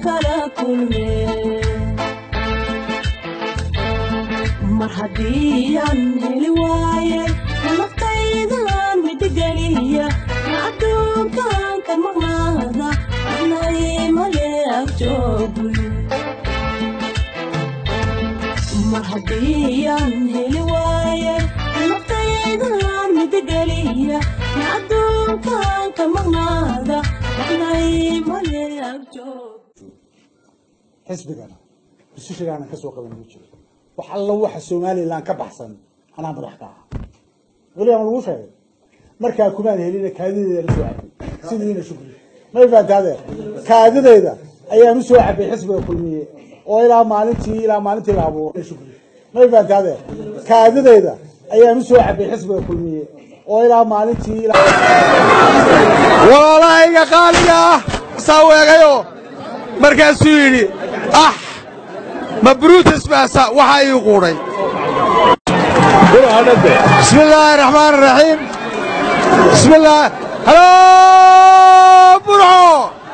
kala kulme mar haddii aan heli waaye naftaydan midigeliya adduunkan ka maqnaada anay male agjoogu mar haddii aan heli waaye naftaydan midigeliya adduunkan ka maqnaada anay male agjoogu xisbigana rusushigaana ka soo qaban ma jiro wax alla waxa somalilan ka baxsan anaa madax ka aha weli ama lagu sheegay markaa kumaan helina kaadideeda la soo cabay sidiina shukri may fahantaade kaadidayda ayaan usoo cabay xisbiga kulmiye oo ilaa maalintii ilaa maalintii la abuuray shukri may fahantaade kaadidayda ayaan usoo cabay xisbiga kulmiye oo ilaa maalintii ilaa walaalahayga qaaliga ah saa weegayo markaasuu yidhi ah ma brutus baasa waxaa ii quudhay bismi illaahi raxmaan raxiim bismi illaah halo burco